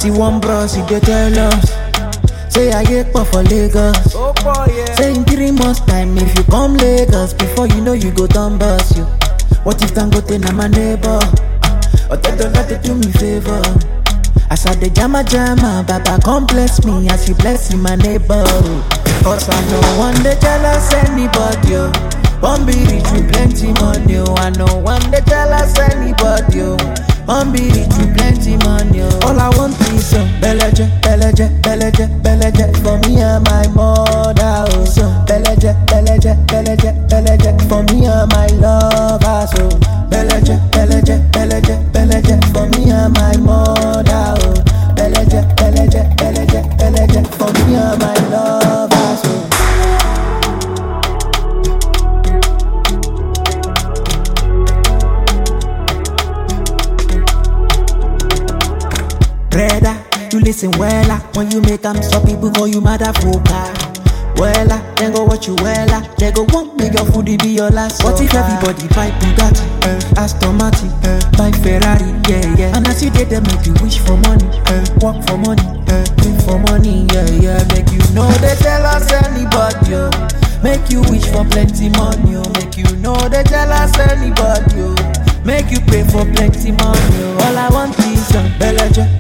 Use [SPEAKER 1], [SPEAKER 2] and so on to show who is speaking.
[SPEAKER 1] see one bros, he dey tell us. Say I get pop for Lagos.
[SPEAKER 2] Oh boy, yeah.
[SPEAKER 1] Say in three months time, if you come Lagos, before you know you go down bus you. What if Dangote na my neighbor? Or they don't let do me favor. As I dey jama jama, Baba come bless me as you bless my neighbor. Cause I know one day jealous anybody. Oh. One be rich with plenty money. Oh. I know one day jealous anybody. Oh. One be rich with plenty money. Oh. All I want is some beleje, beleje, beleje, beleje for me and my mother. Oh. Some beleje, beleje, beleje, beleje for me and my lover. So beleje, beleje, beleje, beleje for me and my mother. Oh. Beleje, beleje, beleje, beleje for me and my lover. So. Brother, you listen wella when you make them stop people call you motherfucker. Wella, then go watch you wella. They go want make your food be your last. What if everybody buy Bugatti, uh, Aston Martin, uh, buy Ferrari, yeah yeah. And as you did them make you wish for money, uh, work for money, uh, live for money, yeah yeah. Make you know they tell us anybody, oh. Make you wish for plenty money, oh. Make you know they tell us anybody, oh. Make you pay for plenty money, oh. All I want is some beleje,